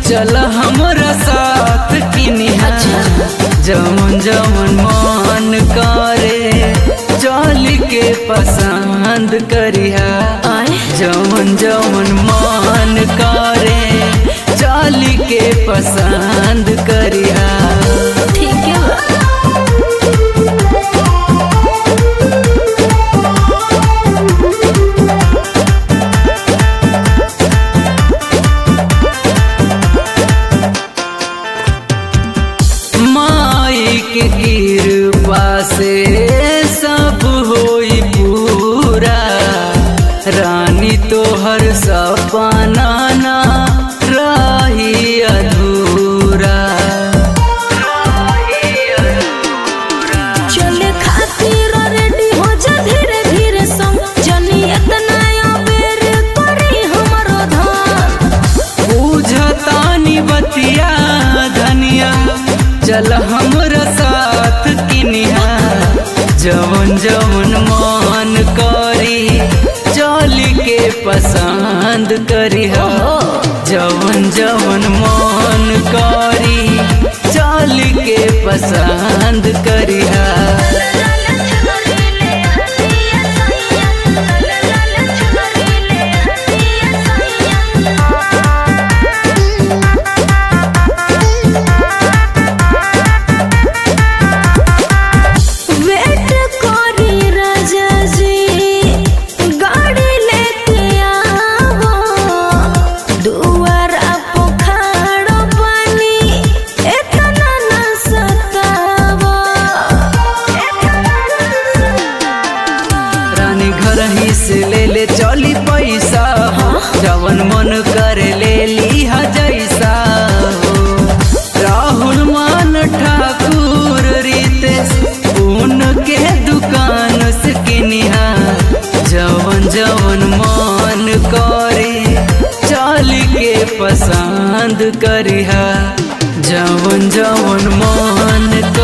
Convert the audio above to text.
चल हमरा साथ किनिहा जमन जमन मन करे चल के पसंद करिहा आए जमन जमन मन करे चल के पसंद करिहा ठीक है बा माई के कृपा से सब होई पूरा रानी तोहर सपना ना रही अधूरा चले खातिर रेडी हो जा धीरे धीरे संग जनी इतना अबेर करी हमरो धन बुझतानी बतिया धनिया चल हमरा साथ किनिहा जवन जवन मन करी चल के पसंद करिहा जवन जवन मन करी चल के पसंद करिहा वेट करी राजा जी गाड़ी लेके आवो दुआरा पोखाड़ो पानी इतना न सतावो रानी घर ही से ले ले चली पैसा हो जवन मन करे ले लिहा जैसा हो राहुल मान ठाकुर रितेश उनके दुकान से किनिहा जवन जवन मन करे चल के पसंद करिहा जवन जवन मन